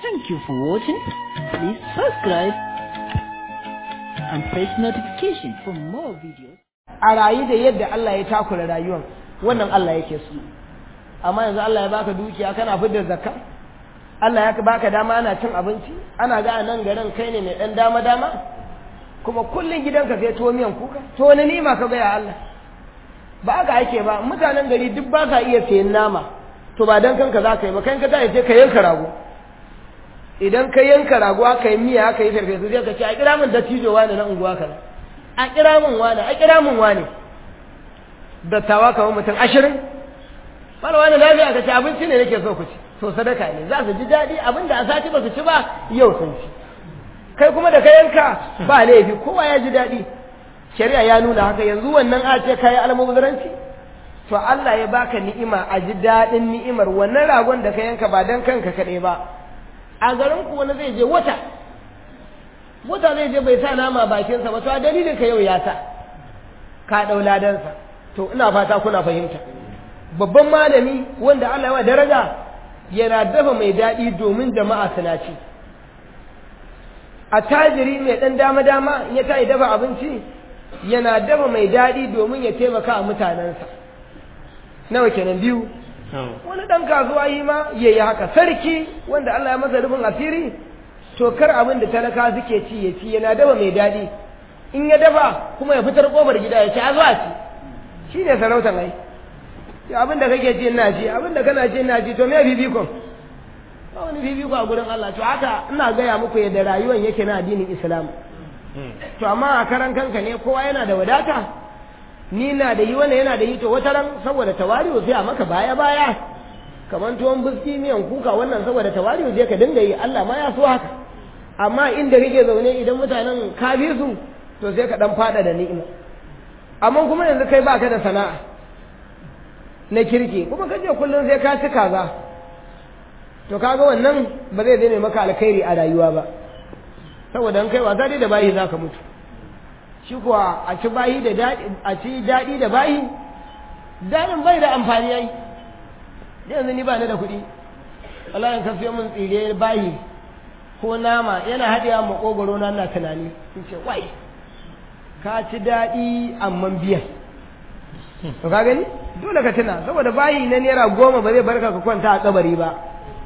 Thank you for watching. Please subscribe and press notification for more videos. a rayu da yadda Allah ya takura rayuwar wannan Allah yake so amma yanzu Allah ya baka dukiya kana fidda zakka Allah ya baka dama ana cin abinci ana ga a nan garin kai ne mai dan dama dama kuma kullun gidanka sai tuwo miyan kuka to wani nima ka ga ya Allah ba haka ake ba mutanen gari duk ba sa iya sayen nama to ba dan kanka za ka yi ba kan ka tashi sai ka yanka rago idan ka yanka rago aka yi miya aka yi farfesu sai ka ce a kira min dattijo wani na unguwa kaza a kira min wani a kira min wani dattawa kamar mutum ashirin wani wani lafiya ka ce abinci ne nake so ku ci to sadaka ne za su ji daɗi abinda a sati ba su ci ba yau sun ci kai kuma da ka yanka ba laifi kowa ya ji daɗi shari'a ya nuna haka yanzu wannan a ce kayi almubazaranci to Allah ya baka ni'ima a ji daɗin ni'imar wannan ragon da ka yanka ba dan kanka kaɗai ba a garin ku wani zai je wata wata zai je bai sa nama bakinsa ba to a dalilin ka yau ya sa ka ɗau ladansa to ina fata kuna fahimta babban malami wanda Allah ya wa daraja yana dafa mai daɗi domin jama'a suna ci a tajiri mai ɗan dama-dama ya ta yi dafa abinci yana dafa mai daɗi domin ya taimaka a mutanensa nawa kenan biyu wani ɗan kasuwa yi ma ya yi haka sarki wanda Allah ya masa rufin asiri to kar abin da talaka suke ci ya ci yana dafa mai daɗi in ya dafa kuma ya fitar ƙofar gida ya ci a zuwa ci shi ne sarautan ai abin da kake ci ina ci abin da kana ci ina ci to me bibikon ba wani fifiko a gurin Allah to haka ina gaya muku yadda rayuwar yake na addinin Islam to amma a karan kanka ne kowa yana da wadata ni na da yi wani yana da yi to wata ran saboda tawari'u sai a maka baya baya kamar tuwon biski miyan kuka wannan saboda tawari'u je ka dinga yi Allah ma ya so haka amma inda kake zaune idan mutanen ka bi su to sai ka dan fada da ni'ima amma kuma yanzu kai baka da sana'a na kirki kuma kaje kullum sai ka ci kaza to kaga wannan ba zai zame maka alkhairi a rayuwa ba saboda an kai wasa dai da bayi zaka mutu shi kuwa a ci bayi da daɗi a ci daɗi da bayi daɗin bai da amfani yayi yanzu ni ba ni da kuɗi Allah ya kafiyo min tsire bayi ko nama yana haɗewa makogoro na ina tunani in ce wai ka ci daɗi amma biyan to ka gani dole ka tuna saboda bayi na naira goma ba zai barka ka kwanta a kabari ba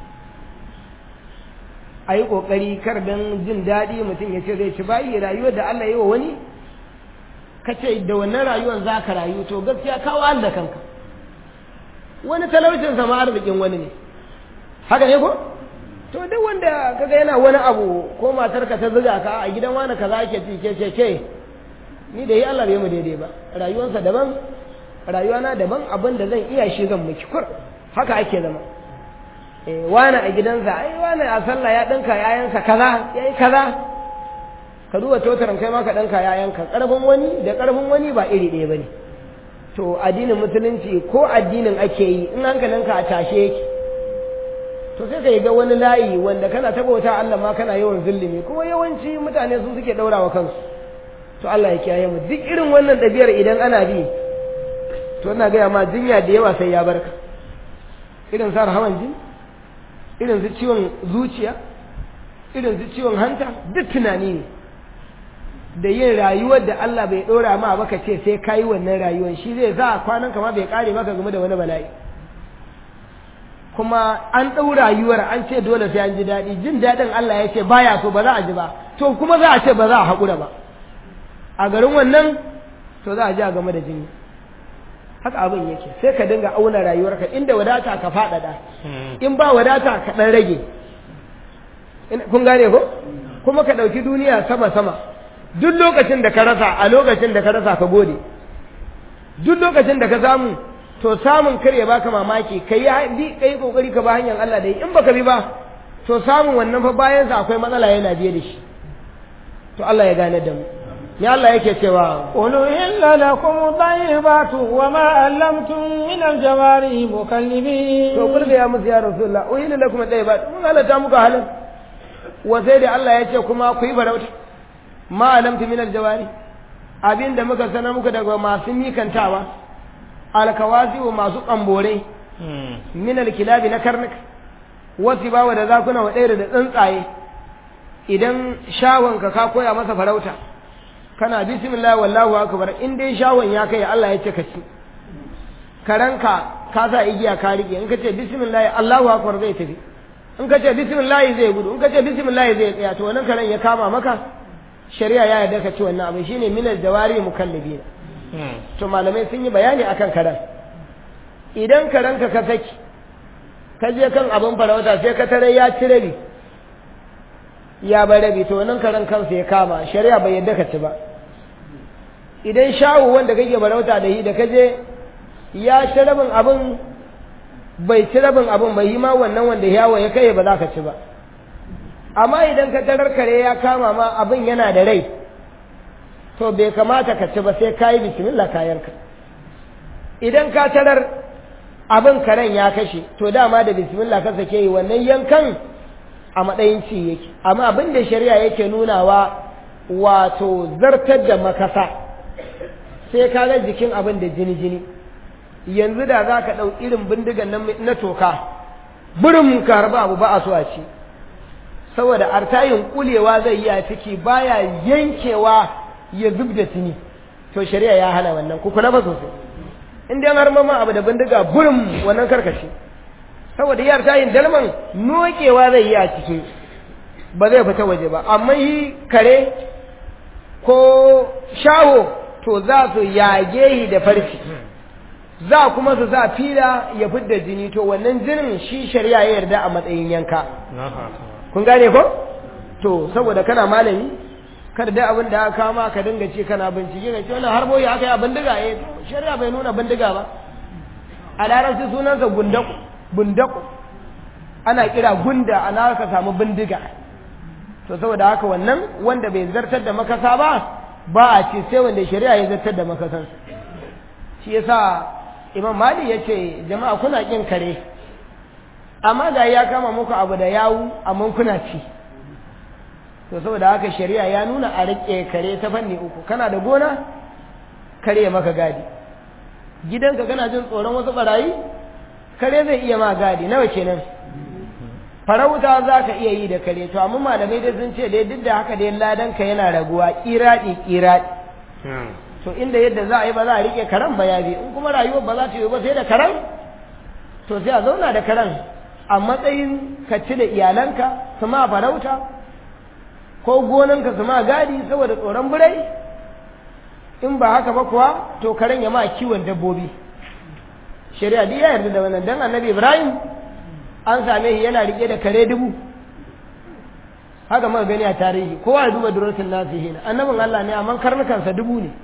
a yi ƙoƙari kar don jin daɗi mutum ya ce zai ci bayi rayuwar da Allah yi wa wani ka ce da wannan rayuwar za ka rayu to gaskiya kawo an da kanka wani talaucin sama arzikin wani ne haka ne ko to duk wanda kaga yana wani abu ko matarka ta zuga ka a gidan wani kaza ake ci ke ce ke ni da yi Allah bai mu daidai ba rayuwarsa daban rayuwana daban abin da zan iya shi zan miki kur haka ake zama wani a gidansa ai wani a sallah ya ɗinka yayansa kaza ya yi kaza ka duba totaran kai ma ka ɗinka yayanka ƙarfin wani da ƙarfin wani ba iri ɗaya ba ne to addinin musulunci ko addinin ake yi in hankalinka a tashe yake to sai ka yi ga wani layi wanda kana ta bauta Allah ma kana yawan zulumi kuma yawanci mutane su suke ɗaurawa kansu to Allah ya kiyaye mu duk irin wannan ɗabi'ar idan ana bi to ina gaya ma jinya da yawa sai ya barka irin sa hawan jini irin su ciwon zuciya irin su ciwon hanta duk tunani ne da yin rayuwar da Allah bai ɗora ma baka ce sai ka yi wannan rayuwar shi zai sa kwanan kama bai ƙare maka game da wani bala'i kuma an ɗau rayuwar an ce dole sai an ji daɗi jin daɗin Allah ya ce baya so ba za a ji ba to kuma za a ce ba za a haƙura ba a garin wannan to za a ji a game da jini haka abin yake sai ka dinga auna rayuwarka inda wadata ka faɗaɗa in ba wadata ka ɗan rage kun gane ko kuma ka ɗauki duniya sama-sama duk lokacin da ka rasa a lokacin da ka rasa ka gode duk lokacin da ka samu to samun kar ya baka mamaki kai yi kai kokari ka ba hanyar Allah da yi in baka bi ba to samun wannan fa bayan sa akwai matsala yana biye da shi to Allah ya gane da mu ya Allah yake cewa qul illa lakum tayyibatu wa ma allamtum min aljawari mukallibin to kulga ya musu ya rasulullah uhilla lakum tayyibatu mun halatta muku halin wa sai da Allah ya ce kuma ku yi farauta ma alamtu min aljawari abinda muka sanar muku daga masu mikantawa alkawazi wa masu kambore min alkilabi na karnuka wasu bawa da zakuna wa ɗaya da tsuntsaye idan shawonka ka koya masa farauta kana bismillah wallahu akbar in dai shawon ya kai Allah ya ce ka ci karanka ka sa igiya ka rike in ka ce bismillah Allahu akbar zai tafi in ka ce bismillah zai gudu in ka ce bismillah zai tsaya to wannan karen ya kama maka shari'a ya yarda ka ci wannan abin shine minal jawari mukallibina to malamai sun yi bayani akan karen idan karanka ka saki ka je kan abin farauta sai ka tare ya ci rabi ya bar rabi to wannan karen kansa ya kama shari'a bai yarda ka ci ba idan shawu wanda kake farauta da shi da ka je ya ci rabin abin bai ci rabin abin bai yi ma wannan wanda yawo ya kai ba za ka ci ba amma idan ka tarar kare ya kama ma abin yana da rai to bai kamata ka ci ba sai ka yi bismillah kayanka idan ka tarar abin karen ya kashe to dama da bismillah ka sake yi wannan yankan a matsayin ci yake amma abin da shari'a yake nunawa wato zartar da makasa sai ka ga jikin abin da jini jini yanzu da za ka ɗau irin bindigan na toka burin ka harba abu ba a so a ci saboda artayin kulewa zai yi a ciki baya yankewa ya zub da tuni to shari'a ya hana wannan ku kula ba sosai in dai har mama abu da bindiga burin wannan karkashi saboda yar tayin dalman nokewa zai yi a ciki ba zai fita waje ba amma yi kare ko shaho to za su yage shi da farfi za kuma su sa fila ya fidda jini to wannan jinin shi shari'a ya yarda a matsayin yanka kun gane ko to saboda kana malami kada da abin da aka kama ka dinga ce kana bincike ka ce wannan harboyi aka yi a bindiga eh shari'a bai nuna bindiga ba a larabci sunansa gundaku bundaku ana kira gunda ana ka samu bindiga to saboda haka wannan wanda bai zartar da makasa ba ba a ce sai wanda shari'a ya zartar da makasan shi yasa imam mali ya ce jama'a kuna kin kare amma da ya kama muku abu da yawu amma kuna ci to saboda haka shari'a ya nuna a rike kare ta fanni uku kana da gona kare maka gadi gidanka kana jin tsoron wasu barayi kare zai iya ma gadi nawa kenan farauta za ka iya yi da kare to amma malamai dai sun ce dai duk da haka dai ladanka yana raguwa kiraɗi kiraɗi to inda yadda za a yi ba za a rike karen ba ya bi in kuma rayuwar ba za ta yi ba sai da karen to sai a zauna da karen a matsayin ka ci da iyalanka su ma farauta ko gonanka su ma gadi saboda tsoron birai in ba haka ba kuwa to karen ya ma kiwon dabbobi shari'a duk ya yarda da wannan dan annabi ibrahim an same shi yana rike da kare dubu haka muka gani a tarihi kowa ya duba duratul nasihin annabin Allah ne amma karnukansa dubu ne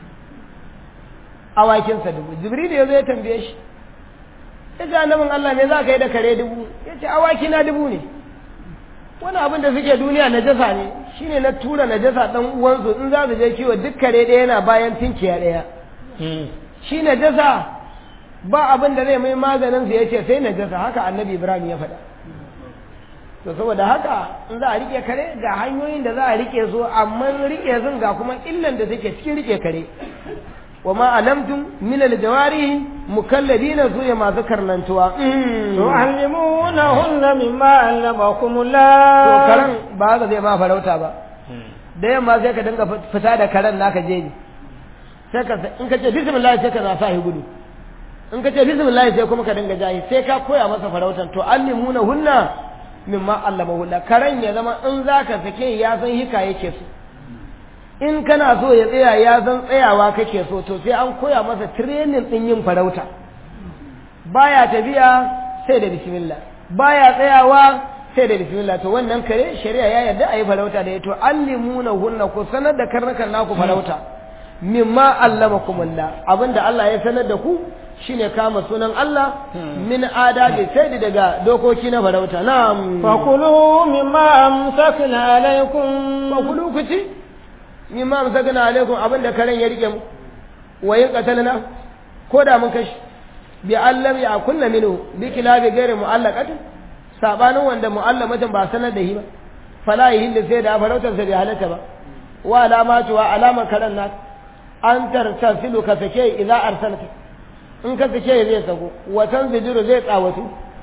awakinsa dubu jibril ya zo ya tambaye shi ya ce annabin Allah me za ka yi da kare dubu ya ce awaki na dubu ne wani abin da suke duniya najasa ne shine na tura najasa dan uwansu in za su je kiwo duk kare ɗaya yana bayan tinkiya ɗaya shi najasa ba abin da zai mai maganin su yace sai najasa haka annabi ibrahim ya faɗa to saboda haka in za a rike kare ga hanyoyin da za a rike su amma rike sun ga kuma illan da suke cikin rike kare wa ma alamtum min aljawarihi mukalladina su ya masu karnantuwa tu'allimunahunna mimma allamakum to Allah karan ba haka zai ma farauta ba da yamma sai ka dinga fita da karen naka jeji sai ka in ka ce bismillah sai ka na sa shi gudu in ka ce bismillah sai kuma ka dinga jahi sai ka koya masa farautan to allimuna hunna mimma allamahu Allah karen ya zama in zaka sake ya san hika yake so in kana so ya tsaya ya san tsayawa kake so to sai an koya masa training din yin farauta baya tafiya sai da bismillah baya tsayawa sai da bismillah to wannan kare shari'a ya yarda a yi farauta da ya to allimuna hunna ku sanar da karnukan naku farauta mimma allamakumullah abinda Allah ya sanar da ku shine kama sunan Allah min adabi sai daga dokoki na farauta na'am fakulu mimma amsakna alaikum fakulu ku ci mimma amsakna alaikum abinda karen ya rike mu wayin qatalna ko da mun kashi bi allam ya kunna minu bi kilabi gairi mu'allaqatin sabanin wanda mu'allamatin ba sanar da shi ba fala yihillu sai da farautar sa bai halatta ba wa alamatu wa alama karen na an tartasilu ka sake idza arsalta in ka sake zai sago watan zidiru zai tsawatu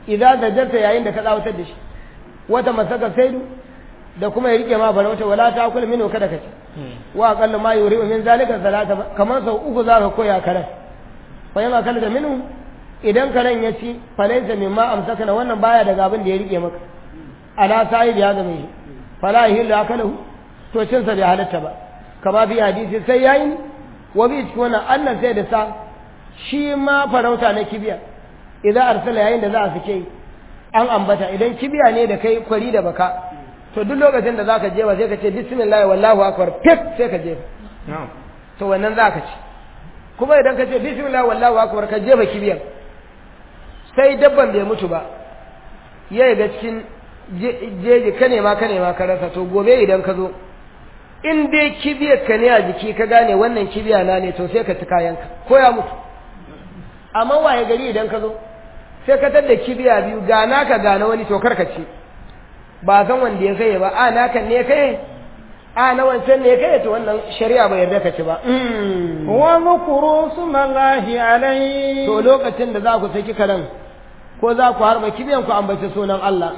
idan zajarta yayin da ka tsawatar da shi wata masaka saidu da kuma ya rike ma farauta wala ta kula minu kada ka ci wa aqallu ma yuri min zalika salata kamar sau uku za ka koya karen fa yana kala da minu idan karen ya ci falaisa mimma amsaka na wannan baya daga abin da ya rike maka ala sa'id ya zama shi fala yahillu akalahu to cin sa bai halatta ba kama bi hadisi sai yayi wa bi cikin wannan annan sai da sa shi ma farauta na kibiya idan arsala yayin da za a sake an ambata idan kibiya ne da kai kwari da baka to duk lokacin da zaka je ba sai ka ce bismillah wallahu akbar fit sai ka je to wannan zaka ci kuma idan ka ce bismillah wallahu akbar ka jefa kibiyan sai dabban bai mutu ba ya ga cikin jeji ka nema ka nema ka rasa to gobe idan ka zo in dai kibiyar ka ne a jiki ka gane wannan kibiya na ne to sai ka ci kayanka ko ya mutu amma waye gari idan ka zo sai ka tadda kibiya biyu ga naka ga na wani to kar ka ci ba san wanda ya kai ba a naka ne kai a na wancan ne kai to wannan shari'a bai yarda ka ci ba wa zukuru sumallahi alai to lokacin da za ku saki karen ko za ku harba kibiyan ku ambaci sunan Allah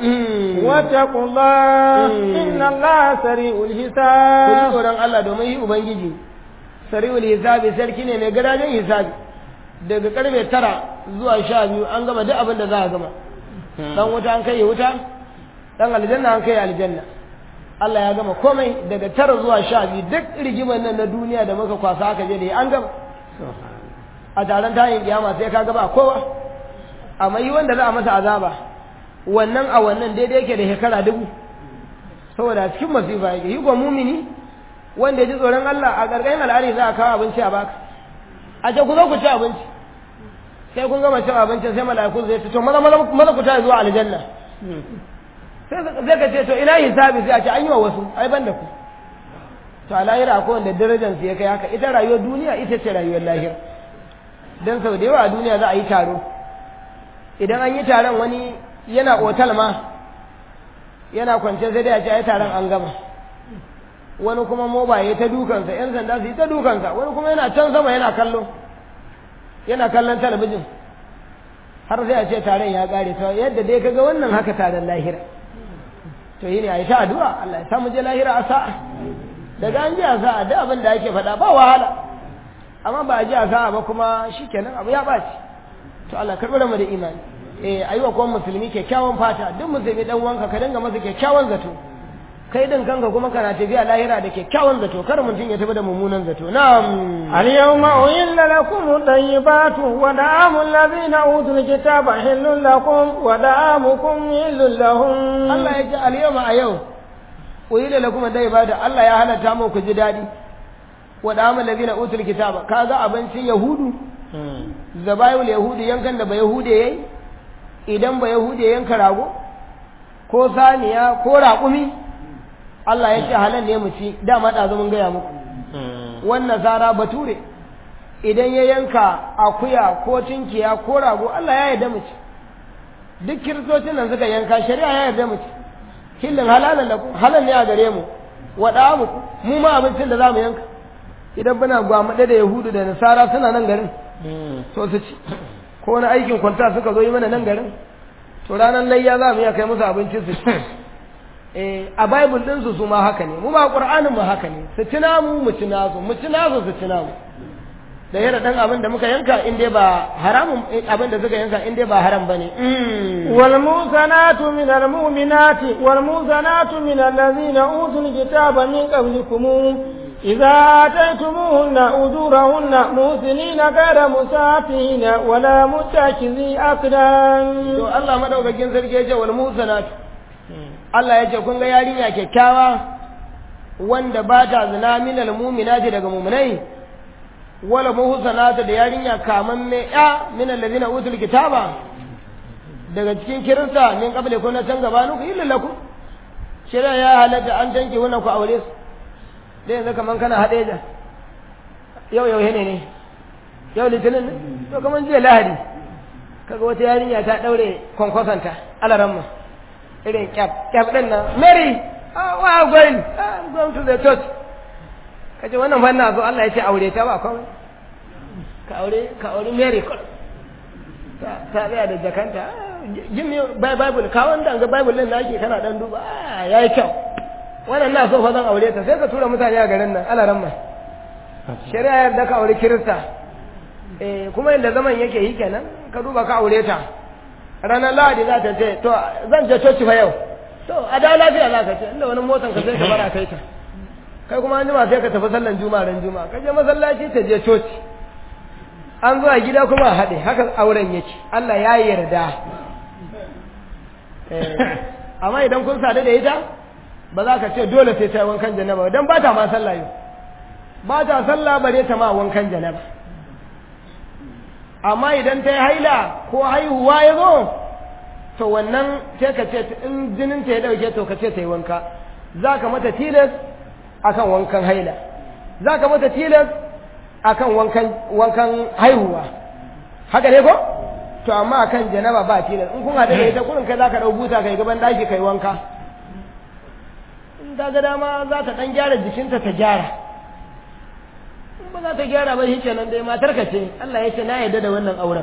wattaqullah inna Allah sari'ul ku ji hisab tsoron Allah domin yi ubangiji sari'ul hisabi sarki ne mai gadajen hisabi daga karfe tara zuwa sha biyu an gama duk abin da za a gama dan wuta an kai wuta dan aljanna an kai aljanna Allah ya gama komai daga tara zuwa sha biyu duk rigimar nan na duniya da muka kwasa aka je da yi an gama a taron tayin kiyama sai ka gaba kowa amma yi wanda za a masa azaba wannan a wannan daidai yake da shekara dubu saboda cikin masifa yake yi ko mumini wanda ya ji tsoron Allah a ƙarƙashin al'ari za a kawo abinci a baka a ce ku zo ku ci abinci sai kun gama cin abincin sai mala'iku zai ce to maza maza maza ku tashi zuwa aljanna sai zai ka ce to ina hisabi sai a ce an yi wa wasu ai ban da ku to a lahira akwai wanda darajar su ya kai haka ita rayuwar duniya ita ce rayuwar lahira dan sau da yawa a duniya za a yi taro idan an yi taron wani yana otal ma yana kwance sai dai a ce ai taron an gama wani kuma moba ya ta dukansa yan sanda su yi ta dukansa wani kuma yana can sama yana kallo yana kallon talabijin har sai a ce taron ya kare to yadda dai kaga wannan haka taron lahira to yi ne a yi ta addu'a Allah ya samu je lahira a sa'a daga an ji a sa'a duk abin da ake faɗa ba wahala amma ba a ji a sa'a ba kuma shikenan abu ya ɓaci to Allah karɓi mu da imani eh ayi wa kuma musulmi kyakkyawan fata duk musulmi dan wanka ka dinga masa kyakkyawan zato kai din kanka kuma kana tafiya lahira da kyakkyawan zato kar mutum ya tafi da mummunan zato na'am اليوم أحل لكم الطيبات ودعام الذين أوتوا الكتاب حل لكم ودعامكم حل لهم Allah ya ce al-yawma a yau uyila lakum da ibada Allah ya halatta mu ku ji dadi wa da'amul ladina utul kitaba kaga abincin yahudu zabayul yahudi yankan da ba yahude yayi idan ba yahude yanka rago ko saniya ko raƙumi Allah ya ce halal ne mu ci dama da mun gaya muku wannan zara bature idan ya yanka akuya ko tinkiya ko rago Allah ya yarda mu ci duk kiristocin nan suka yanka shari'a ya yarda mu ci hillin halalan lakum halal ne a gare mu wada mu mu ma abincin da zamu yanka idan muna gwamade da yahudu da nasara suna nan garin to su ci ko wani aikin kwanta suka zo yi mana nan garin to ranar layya za mu iya kai musu abincin su ci eh a bible din su su ma haka ne mu ma qur'anin mu haka ne su ci namu mu ci nasu mu ci nasu su ci namu da yana dan abin da muka yanka in dai ba haramun abin da suka yanka in dai ba haram bane والموزنات من المؤمنات والموزنات من الذين أوتوا الكتاب من قبلكم إذا آتيتموهن أجورهن موسنين غير مسافين ولا متخذي to أقدام Allah madaukakin sarki ya ce wal musanat Allah ya ce kun ga yarinya kyakkyawa wanda ba ta zina minal mu'minati daga mu'minai wala muhsanatu da yarinya kaman me ya minal ladina utul kitaba daga cikin kirista min qabli kun na can gabanu ku illa lakum shirya ya halatta an tanke wannan ku aure su da yanzu kaman kana hadeja yau yau ne ne yau litinin ne to kaman jiya lahadi kaga wata yarinya ta daure kwankwasanta alaramma irin kyaf kyaf din nan mary ah where are you going ah, i'm going to the church kace wannan fanna zo Allah ya ce aure ta ba komai ka aure ka aure mary kawai ta ta tsaya da jakanta ah, give me bible ka wanda ga bible din nake kana dan duba ah yayi kyau wannan na so fa zan aure ta sai ka tura mutane a garin nan ala ramma shari'a yadda ka aure kirista eh kuma inda zaman yake yi kenan ka duba ka aure ta ranar lahadi za ta ce to zan je coci fa yau to a da lafiya za ka ce inda wani motan ka sai ka bara kai ta kai kuma an jima sai ka tafi sallan juma'a ran juma'a ka je masallaci ta je coci an zuwa gida kuma a haɗe haka auren yake Allah ya yarda amma idan kun sadu da ita ba za ka ce dole sai ta yi wankan janaba don ba ta ma sallah yau ba ta sallah bare ta ma wankan janaba amma idan ta yi haila ko haihuwa ya zo to wannan sai ka ce in jinin ta ya dauke to ka ce ta yi wanka za ka mata tilas akan wankan haila za ka mata tilas akan wankan wankan haihuwa haka ne ko to amma akan janaba ba tilas in kun haɗu da ita kurin kai za ka ɗau buta kai gaban ɗaki kai wanka in ta ga dama za ta ɗan gyara jikinta ta gyara in ba za ta gyara ba shi kenan dai matar ka ce Allah ya ce na yarda da wannan auren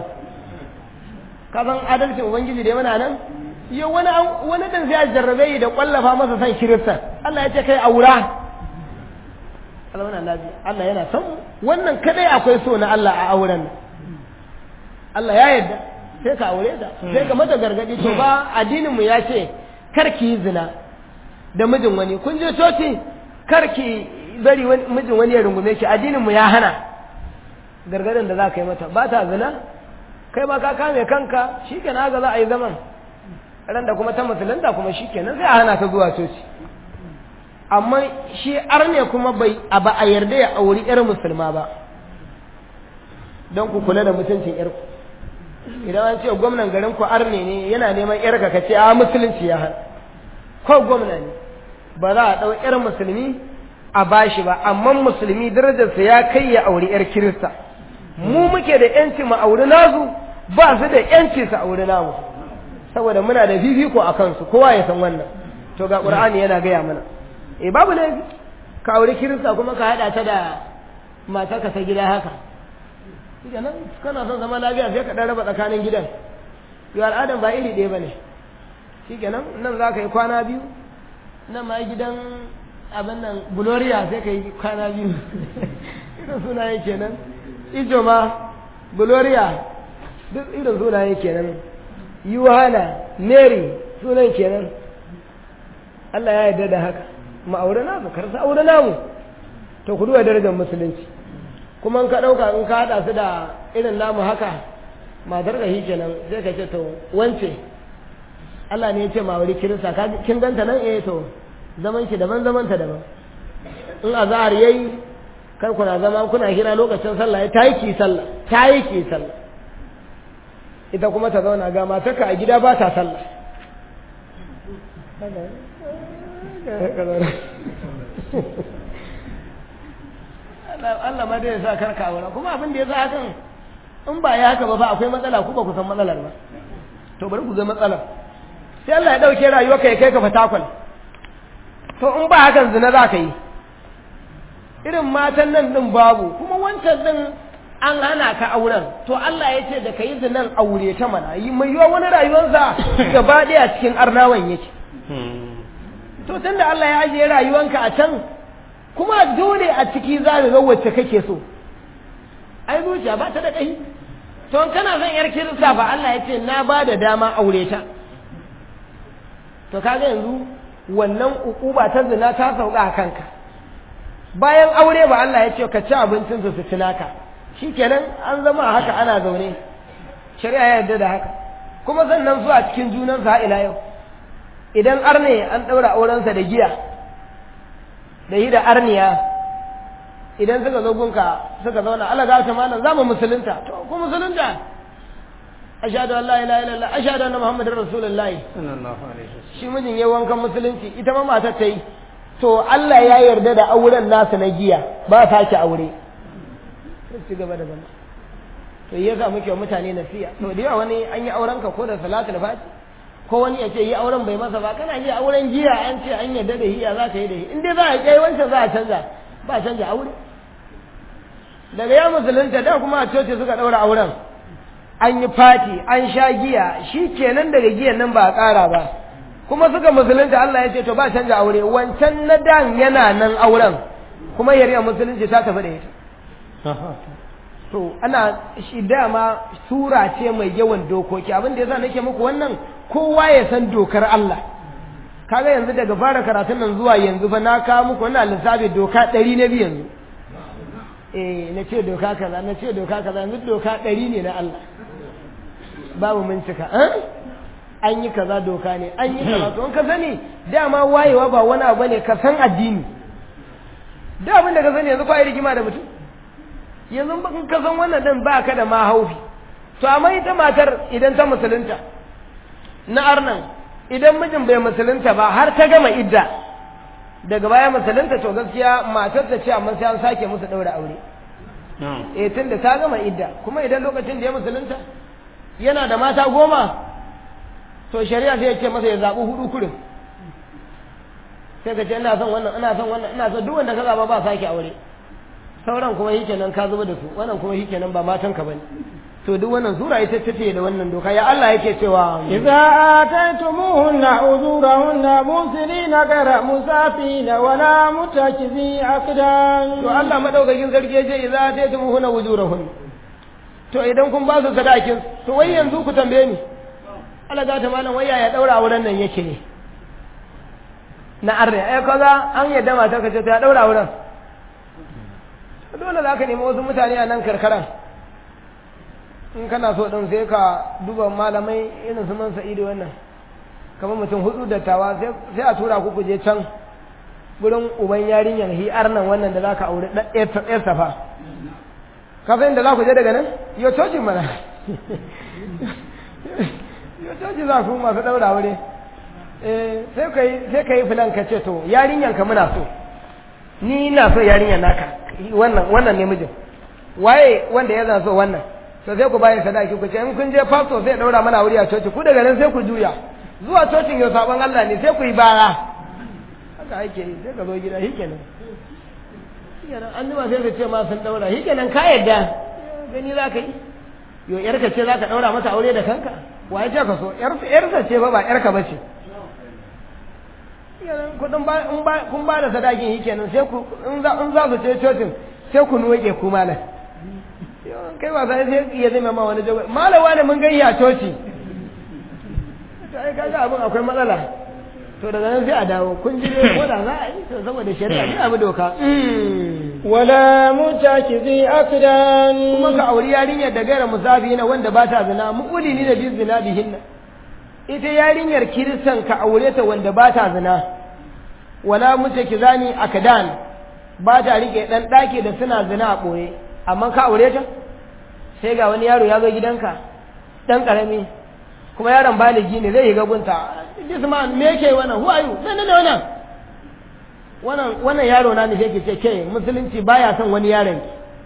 ka san adalcin ubangiji da mana nan yau wani wani dan sai jarrabe yi da kwallafa masa san kirista Allah ya ce kai aura Allah wannan lafiya Allah yana son wannan kadai akwai so na Allah a auren nan Allah ya yarda sai ka aure ta sai ka mata gargadi to ba addinin mu ya ce kar ki yi zina da mijin wani kun je coci kar ki bari mijin wani ya rungume ki addinin mu ya hana gargadin da za ka yi mata ba ta zina kai ma ka kame kanka shikenan haka za a yi zaman ran da kuma ta musulunta kuma shikenan sai a hana ta zuwa coci amma shi arne kuma bai a ba a yarda ya auri yar musulma ba don ku kula da mutuncin yarku idan an ce gwamnan garin ku arne ne yana neman yarka ka ce a musulunci ya hana ko gwamna ne ba za a ɗau yar musulmi a bashi ba amma musulmi darajarsa ya kai ya auri yar kirista mu muke da yanci mu auri nasu ba su da yanci su auri namu saboda muna da fifiko a kansu kowa ya san wannan to ga qur'ani yana gaya mana eh babu ne ka auri kirista kuma ka hada ta da matarka ta gida haka shi nan kana son zama lafiya sai ka dan raba tsakanin gidan yau al'adan ba iri ɗaya bane shi kenan nan za ka yi kwana biyu nan ma gidan abin nan gloria sai ka yi kwana biyu irin sunaye kenan ijo ma gloria duk irin sunaye kenan yuhana mary sunan kenan Allah ya yarda da haka ma'aure namu karsa aure namu to ku duba darajar musulunci kuma in ka ɗauka in ka haɗa su da irin namu haka matar ka shi kenan sai ka ce to wance Allah ne ya ce ma'aure kirista kin ganta nan eh to zaman ki daban zaman ta daban in azhar yayi kar kuna zama kuna hira lokacin sallah ya tayi ki sallah tayi ki sallah ita kuma ta zauna ga matarka a gida ba ta sallah Allah ma dai ya sa karka aura kuma abin da ya sa hakan in ba ya haka ba fa akwai matsala ku ba ku san matsalar ba to bari ku ga matsalar sai Allah ya dauke rayuwar ka ya kai ka fatakwal to in ba hakan zina za ka yi irin matan nan din babu kuma wancan din an hana ka auren to Allah ya ce da ka yi zinan aure ta mana yi mai yiwa wani rayuwarsa gaba ɗaya cikin arnawan yake to tunda Allah ya ajiye rayuwanka a can kuma dole a ciki za ka ga wacce kake so ai zuciya ba ta da ƙai to kana son yar kirista ba Allah ya ce na ba da dama aure ta to kaga yanzu wannan ukuba ta zina ta sauka a kanka bayan aure ba Allah ya ce ka ci abincin su su ci naka shikenan an zama haka ana zaune shari'a ya yarda da haka kuma sannan su a cikin junan su ila yau idan arne an ɗaura aurensa da giya da yi da arniya idan suka zo gunka suka zauna Allah ga ta malam za mu musulunta to ku musulunta ashhadu an la ilaha illallah ashhadu anna muhammadar rasulullah sallallahu alaihi wasallam shi mijin ya wankan musulunci ita ma matar ta yi to Allah ya yarda da auren nasu na giya ba sake aure sai ci gaba da zama to yasa muke wa mutane nasiya to da yawa wani an yi auren ka ko da salatul fati ko wani ya ce yi auren bai masa ba kana ji auren giya an ce an yarda da hiya za ka yi da hi in dai za a kai wancan za a canza ba a canza aure daga ya musulunta da kuma a coci suka ɗaura auren an yi fati an sha giya shi kenan daga giyan nan ba a ƙara ba kuma suka musulunta Allah ya ce to ba canja aure wancan na dan yana nan auren kuma yariya musulunci ta tafi da ita to ana shi dama sura ce mai yawan dokoki abin da yasa nake muku wannan kowa ya san dokar Allah kaga yanzu daga fara karatun nan zuwa yanzu fa na kawo muku wannan lissafi doka ɗari na biyu yanzu eh na ce doka kaza na ce doka kaza yanzu doka ɗari ne na Allah babu mun cika an yi kaza doka ne an yi kaza to in ka sani dama wayewa ba wani abu ne ka san addini da abin da ka sani yanzu kwa rigima da mutum yanzu in ka san wannan din ba ka da ma haufi to amma ita matar idan ta musulunta na arnan idan mijin bai musulunta ba har ta gama idda daga baya musulunta to gaskiya matar ta ce amma sai an sake musu daura aure eh tunda ta gama idda kuma idan lokacin da ya musulunta yana da mata goma to shari'a sai ya ce masa ya zaɓi hudu kurin sai ka ce ina son wannan ina son wannan ina son duk wanda ka zaba ba sake aure sauran kuma shi kenan ka zuba da su wannan kuma shi kenan ba matan ka bane to duk wannan sura ita tace da wannan doka ya Allah yake cewa idza ataytumuhunna ujurahunna musirina gara musafina wala mutakizi aqdan to Allah madaukakin sarki yace idza ataytumuhunna ujurahunna to idan kun ba su sadakin to wai yanzu ku tambaye ni Allah ga ta malam wai ya daura auren nan yake ne na arne ai kaza an yadda matar ka ce ta daura auren dole za ka nemi wasu mutane a nan karkara in kana so ɗin sai ka duba malamai irin su man sa'idu wannan kamar mutum hudu dattawa sai a tura ku je can gurin uban yarinyar hi'ar nan wannan da za ka aure ɗan safa ka san da za ku je daga nan yau cocin mana yau coci za ku masu ɗaura aure sai ka yi filan ka ce to yarinyan ka muna so ni ina so yarinyar naka wannan wannan ne mijin waye wanda ya zan so wannan to sai ku bayan sadaki ku ce in kun je pastor sai daura mana wuri a coci ku daga nan sai ku juya zuwa cocin yau sabon Allah ne sai ku yi bara haka ake yi sai ka zo gida shi kenan shikenan an jima sai su ce ma sun daura shi kenan ka yadda gani za ka yi yo yarka ce za ka daura mata aure da kanka waye ce ka so yarsa ce ba ba yarka ba ce kudin ba in ba kun ba da sadakin shi kenan sai ku in za in za su ce cocin sai ku nuke ku malam kai ba sai sai ya zama ma wani jago malawa ne mun gayya coci to ai kaga abin akwai matsala to daga nan sai a dawo kun ji dai ko da za a yi to saboda shari'a ne abu doka wala mutakizi akdan kuma ka auri yarinyar da gaira musafi na wanda ba ta zina mu'uli ni da bin zina bihinna ita yarinyar kiristan ka aure ta wanda ba ta zina wala mutakizani akdan ba ta rike dan daki da suna zina a boye amma ka aure ta sai ga wani yaro ya zo gidanka dan karami kuma yaron baligi ne zai yi gabunta this man me yake wannan who are you ne ne wannan wannan wannan yaro na ne yake ce ke musulunci baya son wani yaron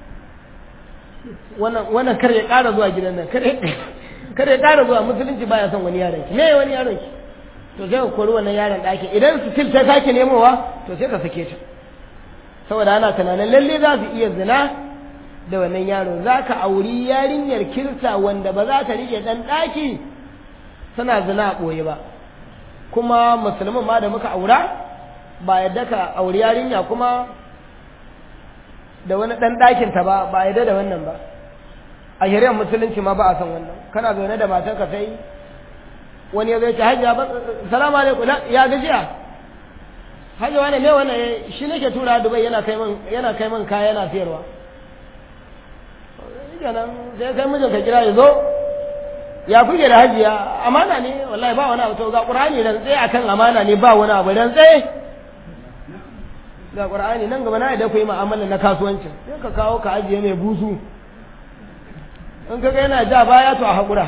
wannan wannan kar ya ƙara zuwa gidan nan kar kar ya ƙara zuwa musulunci baya son wani yaron ki me wani yaron ki to sai ka kori wannan yaron ɗaki idan su til ta sake nemowa to sai ka sake ta saboda ana tunanin lalle za su iya zina da wannan yaro za ka auri yarinyar kirista wanda ba za ta rike ɗan ɗaki suna zina a ɓoye ba kuma musulmin ma da muka aura ba yadda ka auri yarinya kuma da wani ɗan ɗakinta ba ba yadda da wannan ba a shari'ar musulunci ma ba a san wannan kana zaune da matarka sai wani ya zai ce hajiya ba salamu alaikum ya gajiya hajiya wani me wannan shi nake tura dubai yana kai min yana kai min kaya yana siyarwa kenan sai kai mijinka kira ya zo ya kuke da hajiya amana ne wallahi ba wani abu to ga qur'ani dan tsaye akan amana ne ba wani abu dan tsaye ga qur'ani nan gaba na da ku yi mu'amala na kasuwancin sai ka kawo ka ajiye mai busu in ka ga yana ja baya to a hakura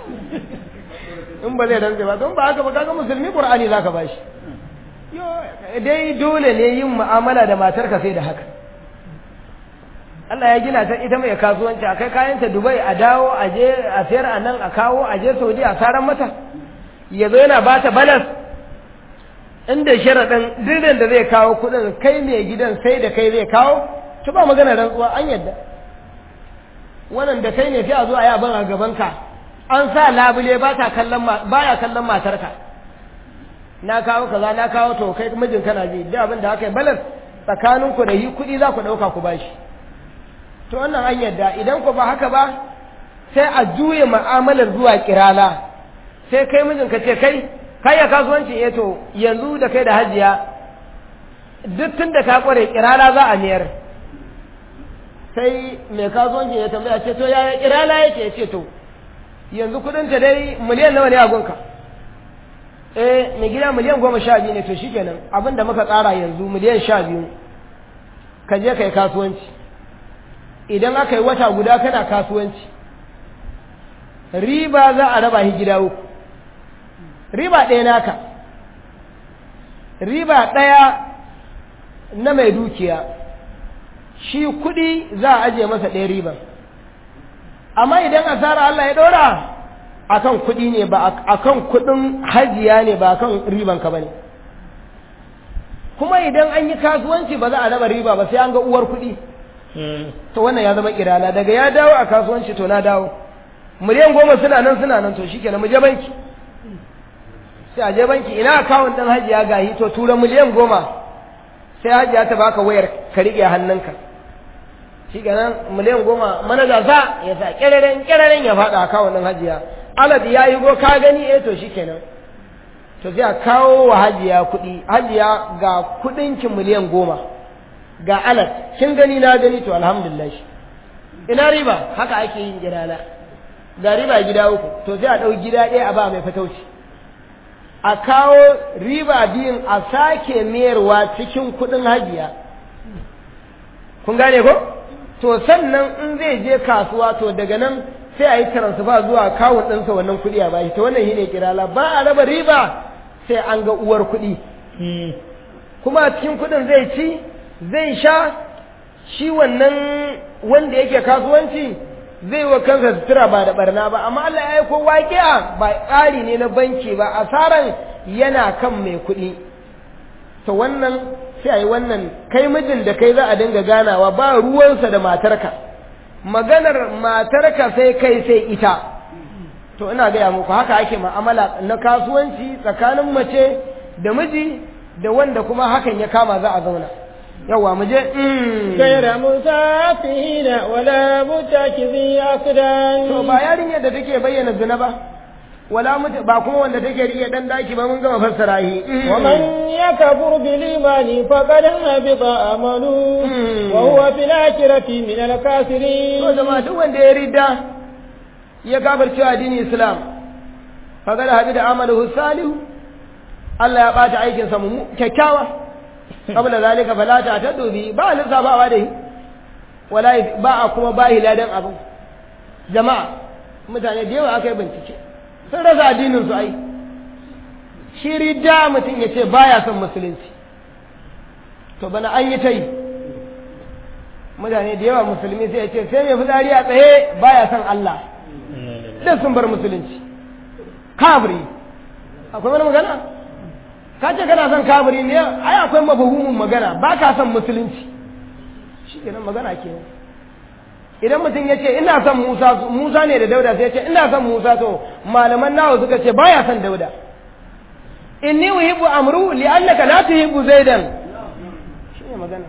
in ba zai rantse ba don ba haka ba kaga musulmi qur'ani zaka bashi yo dai dole ne yin mu'amala da matarka sai da haka Allah ya gina ta ita mai kasuwanci a kai kayanta Dubai a dawo a je a sayar a nan a kawo a je Saudi a saran mata ya zo yana ba ta balas inda sharaɗin dirin da zai kawo kuɗin kai mai gidan sai da kai zai kawo ta ba magana rantsuwa an yadda wannan da kai ne sai a zo a yi abin a gabanka an sa labule ba ta kallon baya kallon matarka na kawo kaza na kawo to kai mijin kana ji da abin da aka yi balas tsakanin ku da yi kuɗi za ku ɗauka ku bashi to wannan an yadda idan ku ba haka ba sai a juye ma'amalar zuwa kirala sai kai mijin ka ce kai kai ya kasuwanci eh to yanzu da kai da hajiya duk tun da ka kware kirala za a miyar sai mai kasuwanci ya tambaya ce to yaya kirala yake ya ce to yanzu kudin ta dai miliyan nawa ne a gunka eh mai gida miliyan goma sha biyu ne to shikenan abin da muka tsara yanzu miliyan sha biyu ka je ka yi kasuwanci idan aka yi wata guda kana kasuwanci riba za a raba shi gida uku riba ɗaya naka riba ɗaya na mai dukiya shi kuɗi za a ajiye masa ɗaya riban amma idan asara Allah ya ɗora akan kuɗi ne ba akan kuɗin hajiya ne ba akan riban ka bane kuma idan an yi kasuwanci ba za a raba riba ba sai an ga uwar kuɗi to wannan ya zama kirala daga ya dawo a kasuwanci to na dawo miliyan goma suna nan suna nan to shikenan mu je banki sai a je banki ina akawun ɗin hajiya gahi to tura miliyan goma sai hajiya ta baka wayar ka riƙe hannunka shi kenan miliyan goma manaja za ya sa ƙiraren ƙiraren ya faɗa akawun ɗin hajiya alad ya yi go ka gani eh to shi kenan to sai a kawo wa hajiya kuɗi hajiya ga kuɗinki miliyan goma ga alad kin gani na gani to alhamdulillah ina riba haka ake yin gidana ga riba gida uku to sai a ɗau gida ɗaya a ba mai fatauci a kawo riba biyun a sake mayarwa cikin kuɗin hajiya kun gane ko to sannan in zai je kasuwa to daga nan sai a yi transfer zuwa kawun ɗinsa wannan kuɗi a bashi to wannan shine kirala ba a raba riba sai an ga uwar kuɗi kuma cikin kuɗin zai ci zai sha shi wannan wanda yake kasuwanci zai wa kansa sutura ba da barna ba amma Allah ya yi ko waƙiya ba tsari ne na banki ba asaran yana kan mai kuɗi to wannan sai a yi wannan kai mijin da kai za a dinga ganawa ba ruwansa da matarka maganar matarka sai kai sai ita to ina gaya muku haka ake ma'amala na kasuwanci tsakanin mace da miji da wanda kuma hakan ya kama za a zauna yawa mu je gaira musafina wala mutakizi akdan to ba yarinyar da take bayyana zina ba wala mutu ba kuma wanda take riƙe dan daki ba mun gama fassara shi wa man yakfur bil imani faqad habita amalu wa huwa fil akhirati min al kafirin to jama'a duk wanda ya ridda ya kafirce addinin islam faqad habita amaluhu salihu Allah ya bata aikin sa mu kyakkyawa qabla zalika fala ta tadubi ba lissafawa da shi wala ba a kuma ba ladan abu jama'a mutane da yawa aka yi bincike sun rasa addinin su ai shi ridda mutum ya ce baya son musulunci to bana an yi ta yi mutane da yawa musulmi sai ya ce sai mai fitsari a tsaye baya son Allah duk sun bar musulunci kafiri akwai wani magana ka ce kana son kafiri ne ai akwai mafahimin magana ba ka son musulunci shi kenan magana kenan idan mutum ya ce ina son Musa Musa ne da Dauda sai ya ce ina son Musa to malaman nawa suka ce baya son Dauda inni uhibbu amru li'annaka la tuhibbu zaidan shi ne magana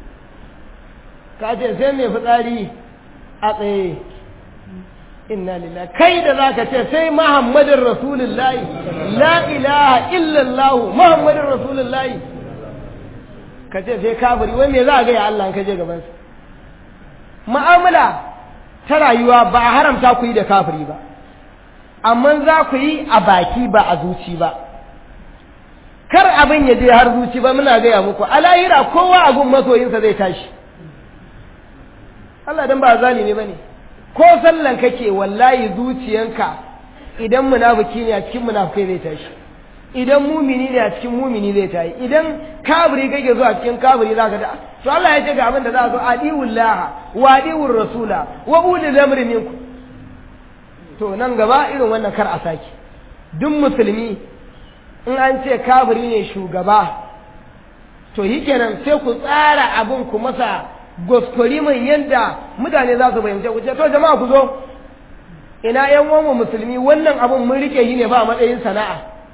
ka ce sai mai fitsari a tsaye inna lillahi kai da zaka ce sai muhammadin rasulullahi la ilaha illallah muhammadin rasulullahi ka ce sai kafiri wai me za a gaya Allah ka je gaban sa mu'amala ta rayuwa ba a haramta ku yi da kafiri ba amma za ku yi a baki ba a zuci ba kar abin ya je har zuci ba muna gaya muku a lahira kowa abun masoyinsa zai tashi Allah dan ba zalimi bane ko sallan kake wallahi zuciyanka idan munafiki ne a cikin munafikai zai tashi idan mumini ne a cikin mumini zai tashi idan kafiri kake zuwa cikin kafiri zaka da to Allah ya ce ga abin da za a zo adiwullaha wa adiwur rasula wa ulil amri minkum to nan gaba irin wannan kar a saki duk musulmi in an ce kafiri ne shugaba to yi kenan sai ku tsara abin ku masa goskori mai yanda mutane za su fahimce ku ce to jama'a ku zo ina yan uwanmu musulmi wannan abun mun rike yi ne ba a matsayin sana'a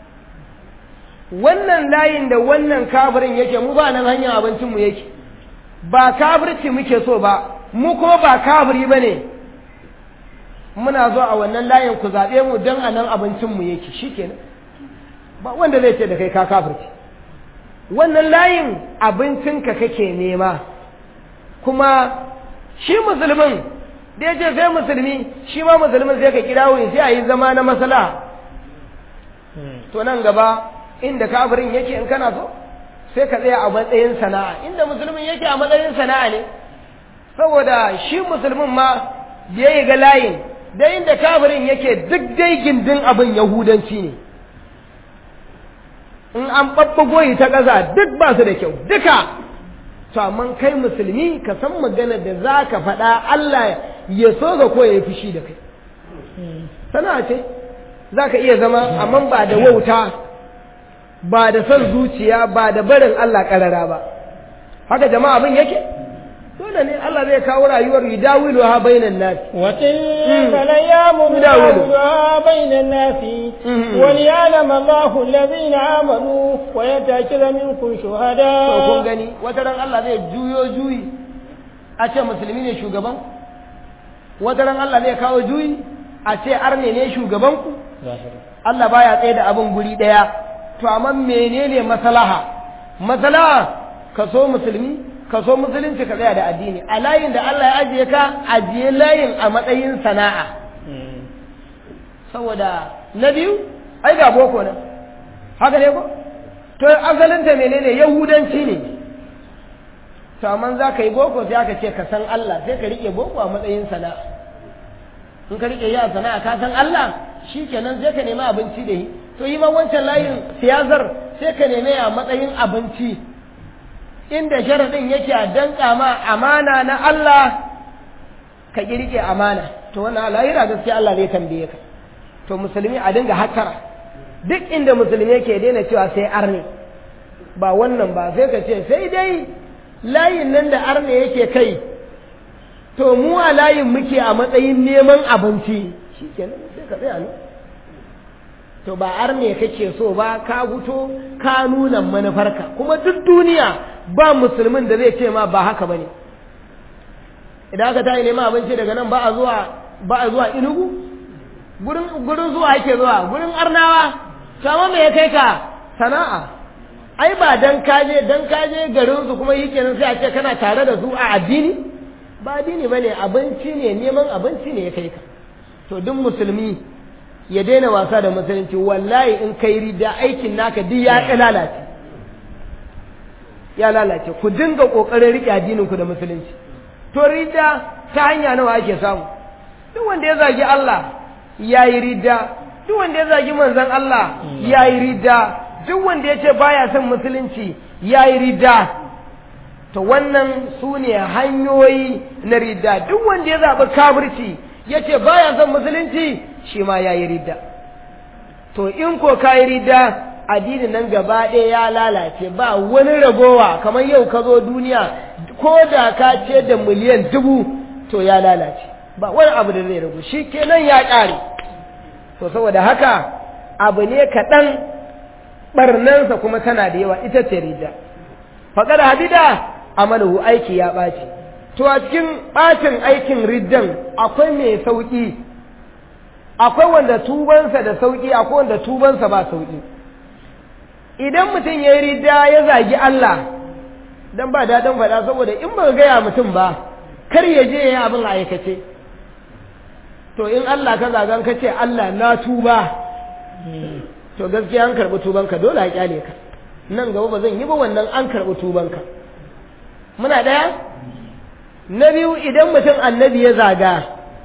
wannan layin da wannan kafirin yake mu ba nan hanyar abincin mu yake ba kafirci muke so ba mu ko ba kafiri ba ne muna zo a wannan layin ku zaɓe mu don a nan abincinmu yake shi kenan ba wanda zai ce da kai ka kafirci wannan layin abincinka kake nema kuma shi musulmin da ya ce sai musulmi shi ma musulmin sai ka kira wuri sai a yi zama na masala to nan gaba inda kafirin yake in kana so sai ka tsaya a matsayin sana'a inda musulmin yake a matsayin sana'a ne saboda shi musulmin ma da ya yi ga layin da inda kafirin yake duk dai gindin abin yahudanci ne in an ɓaɓɓago yi ta ƙasa duk ba su da kyau duka to amma kai musulmi ka san magana da za ka faɗa Allah ya so ga ko ya yi fushi da kai sana'a ce za ka iya zama amma ba da wauta ba da son zuciya ba da barin Allah ƙarara ba haka jama'a abin yake dole ne Allah zai kawo rayuwar yudawilu ha bainan nas وتلك الأيام يداول. نداولها بين الناس مم. وليعلم الله الذين آمنوا ويتأكد منكم to kun شهداء gani wata ran Allah zai juyo juyi a ce musulmi ne shugaban wata ran Allah zai kawo juyi a ce arne ne shugaban ku Allah baya tsaye da abin guri daya to amma menene maslaha maslaha ka so musulmi ka so musulunci ka tsaya da addini a layin da Allah ya ajiye ka ajiye layin a matsayin sana'a saboda na biyu ai ga boko nan haka ne ko to asalinta menene yahudanci ne to amma za ka yi boko sai aka ce ka san Allah sai ka rike boko a matsayin sana'a in ka rike yi a sana'a ka san Allah shi kenan sai ka nemi abinci da yi to yi ma wancan layin siyasar sai ka nemi a matsayin abinci inda sharaɗin yake a danka ma amana na Allah ka ƙi rike amana to wannan lahira gaskiya Allah zai tambaye ka to musulmi a dinga hattara duk inda musulmi yake daina cewa sai arne ba wannan ba sai ka ce sai dai layin nan da arne yake kai to mu a layin muke a matsayin neman abinci shi kenan sai ka tsaya ne to ba arne kake so ba ka guto ka nuna manufarka kuma duk duniya ba musulmin da zai ce ma ba haka bane idan aka tayi neman abinci daga nan ba a zuwa ba a zuwa inugu gurin gurin zuwa ake zuwa gurin arnawa to amma me ya kai ka sana'a ai ba dan kaje dan kaje garin su kuma yi kenan sai a ce kana tare da su a addini ba addini bane abinci ne neman abinci ne ya kai ka to duk musulmi ya daina wasa da musulunci wallahi in kai rida aikin naka duk ya lalace ya lalace ku dinga kokarin rike addinin ku da musulunci to rida ta hanya nawa ake samu duk wanda ya zagi Allah ya yi ridda duk wanda ya zagi manzon Allah ya yi ridda duk wanda ya ce baya son musulunci ya yi ridda to wannan su ne hanyoyi na ridda duk wanda ya zaɓi kafirci ya ce baya son musulunci shi ma ya yi ridda to in ko ka yi ridda addinin nan gaba ɗaya ya lalace ba wani ragowa kamar yau ka zo duniya ko da ka ce da miliyan dubu to ya lalace ba wani abu da zai ragu shi kenan ya ƙare to saboda haka abu ne kaɗan ɓarnansa kuma tana da yawa ita ce ridda faƙar hadida amalahu aiki ya ɓaci to a cikin ɓacin aikin riddan akwai mai sauƙi akwai wanda tubansa da sauƙi akwai wanda tubansa ba sauƙi idan mutum ya yi ridda ya zagi Allah dan ba daɗin faɗa saboda in ba gaya mutum ba kar ya je ya yi abin a aikace to in Allah ka zagan ka ce Allah na tuba to gaskiya an karɓi tubanka dole a kyale ka nan gaba ba zan yi ba wannan an karɓi tubanka muna ɗaya na biyu idan mutum annabi ya zaga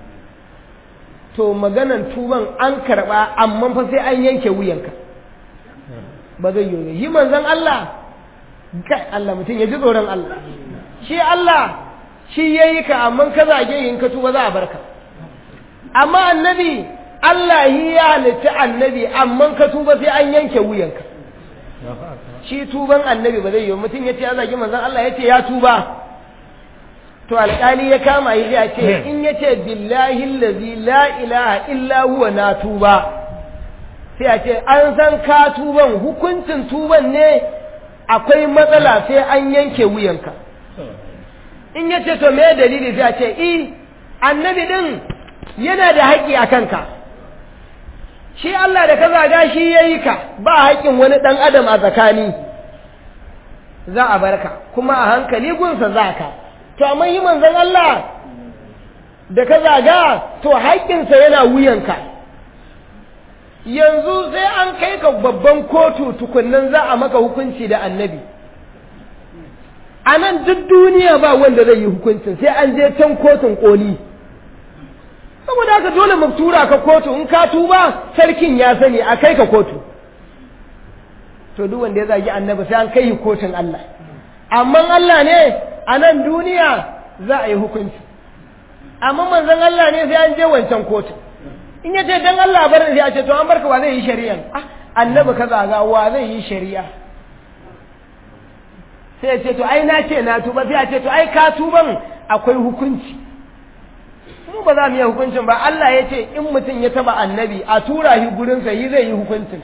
to maganan tuban an karɓa amma fa sai an yanke wuyanka ba zai yi yi manzon Allah kai Allah mutum ya ji tsoron Allah shi Allah shi ya yi ka amma ka zage yin ka tuba za a barka amma annabi Allah yi ya halitta annabi amma ka tuba sai an yanke wuyanka shi tuban annabi ba zai yi mutum ya ce ya zagi manzon Allah ya ce ya tuba to alƙali ya kama yi ya ce in ya ce billahi allazi la ilaha illa huwa na tuba sai a ce an san ka tuban hukuncin tuban ne akwai matsala sai an yanke wuyanka in ya ce to me dalili sai a ce i annabi din yana da haƙƙi a kanka shi Allah da ka zaga shi ya yi ka ba haƙƙin wani ɗan adam a tsakani za a barka kuma a hankali gunsa za ka to amma yi manzon Allah da ka zaga to haƙƙinsa yana wuyanka yanzu sai an kai ka babban kotu tukunnan za a maka hukunci da annabi a nan duk duniya ba wanda zai yi hukuncin sai an je can kotun koli saboda haka dole mu tura ka kotu in ka tuba sarkin ya sani a kai ka kotu to duk wanda ya zagi annabi sai an kai yi kotun Allah amma Allah ne a nan duniya za a yi hukunci amma manzon Allah ne sai an je wancan kotu in ya ce dan Allah bar sai a ce to an barka wa zai yi shari'a ah annabi ka zaga wa zai yi shari'a sai ya ce to ai na ce na tuba sai a ce to ai ka tuban akwai hukunci mu ba za mu yi hukuncin ba Allah ya ce in mutum ya taba annabi a tura shi gurinsa yi zai yi hukuncin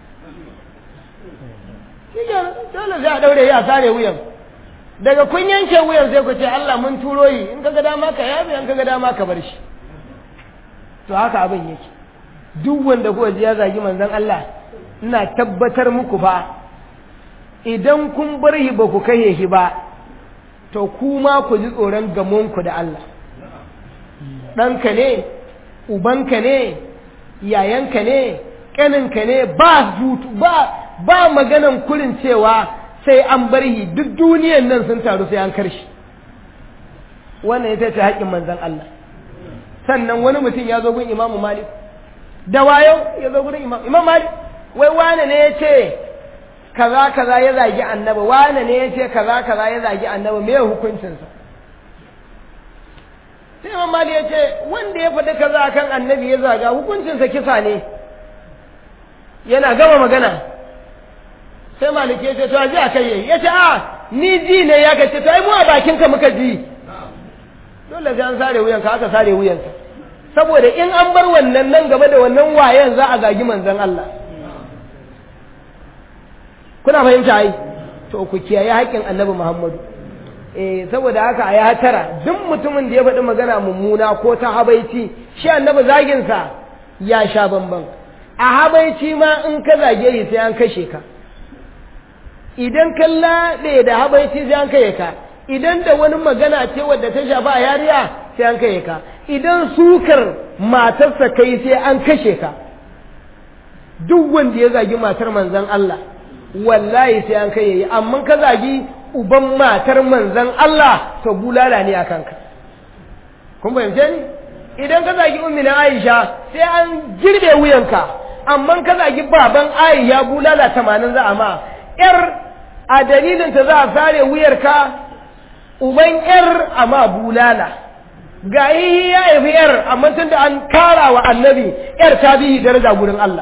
shi dole sai a daure ya sare wuyan daga kun yanke wuyan sai ku ce Allah mun turo yi in kaga dama ka yabe in kaga dama ka bar shi to haka abin yake duk wanda kuka ji ya zagi manzon Allah ina tabbatar muku fa idan kun bar shi ba ku kai shi ba to kuma ku ji tsoron gamonku da Allah ɗanka ne ubanka ne yayanka ne ƙaninka ne ba zutu ba ba maganan kurin cewa sai an bar shi duk duniyan nan sun taru sai an karshi wannan ita ce haƙƙin manzon Allah sannan wani mutum ya zo gun imamu malik da wayo ya zo gurin imam imam malik wai wane ne ya ce kaza kaza ya zagi annaba wane ne ya ce kaza kaza ya zagi annaba me hukuncinsa sai imam malik ya ce wanda ya faɗi kaza kan annabi ya zaga hukuncinsa kisa ne yana gama magana sai malik ya ce to a ji a kai ya ce a ni ji ne ya kace to ai mu a bakinka muka ji dole sai an sare wuyanka aka sare wuyanka saboda in an bar wannan nan gaba da wannan wayan za a zagi manzon Allah kuna fahimta ai to ku kiyaye haƙƙin annabi Muhammadu eh saboda haka a ya tara duk mutumin da ya faɗi magana mummuna ko ta habaici shi annabi zagin sa ya sha bamban a habaici ma in ka zage shi sai an kashe ka idan ka laɗe da habaici sai an kashe ka idan da wani magana ce wadda ta shafa a yariya sai an kashe ka idan sukar matarsa kai sai an kashe ka duk wanda ya zagi matar manzon Allah wallahi sai an kai amma ka zagi uban matar manzon Allah to bulala ne a kanka kun fahimce ni idan ka zagi ummina Aisha sai an girbe wuyanka amma ka zagi baban Aisha bulala tamanin za a ma yar a dalilin ta za a sare wuyarka uban yar a ma bulala ga yi ya haifi yar amma tun da an kara wa annabi yar ta bihi daraja gurin Allah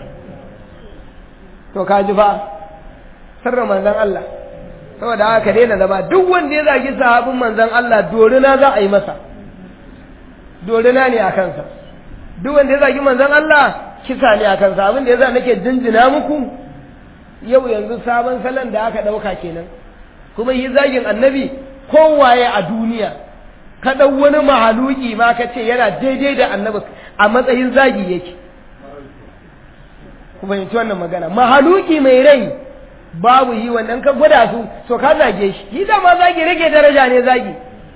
to ka ji fa sirrin manzon Allah saboda haka daina zama duk wanda ya zagi sahabin manzon Allah dorina za a yi masa dorina ne a kansa duk wanda ya zagi manzon Allah kisa ne a kansa abin da yasa nake jinjina muku yau yanzu sabon salon da aka ɗauka kenan kuma yi zagin annabi kowaye a duniya ka ɗau wani mahaluki ma ka ce yana daidai da annabi a matsayin zagi yake ku fahimci wannan magana mahaluki mai rai babu yi wannan ka gwada su to ka zage shi yi dama zagi rage daraja ne zagi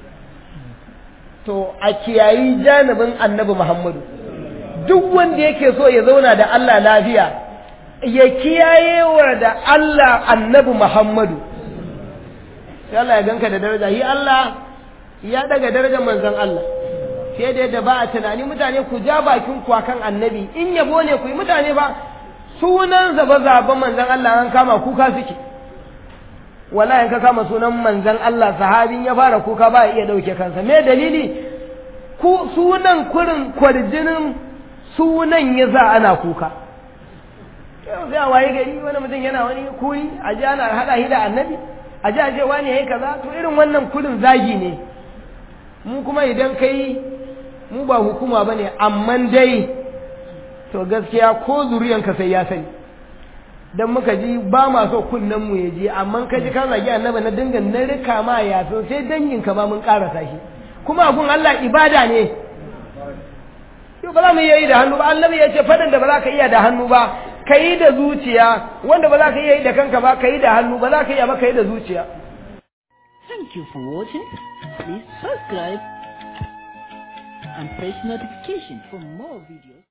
to a kiyayi janibin annabi muhammadu duk wanda yake so ya zauna da Allah lafiya ya kiyaye wa da Allah annabi muhammadu sai Allah ya ganka da daraja yi Allah ya daga darajar manzon Allah sai da yadda ba a tunani mutane ku ja bakin ku akan annabi in yabo ne ku yi mutane ba sunan zaba zaben manzon Allah an kama kuka suke wallahi ka kama sunan manzon Allah sahabin ya fara kuka ba iya dauke kansa me dalili ku sunan kurin kwarjinin sunan ya za ana kuka yau sai a waye gari wani mutum yana wani kuri a ji ana haɗa shi da annabi a ji a ce wani yayi kaza to irin wannan kurin zagi ne mu kuma idan kai mu ba hukuma bane amma dai to gaskiya ko zuriyanka sai ya sani dan muka ji ba ma so kunnen mu ya ji amma ka ji ka zagi annabi na dinga na rika ma ya so sai dangin ka ma mun karasa shi kuma gun Allah ibada ne yau ba za mu iya yi da hannu ba annabi ya ce fadan da ba za ka iya da hannu ba ka yi da zuciya wanda ba za ka iya yi da kanka ba ka yi da hannu ba za ka iya ba ka yi da zuciya Thank you for watching. Please subscribe and press notification for more videos.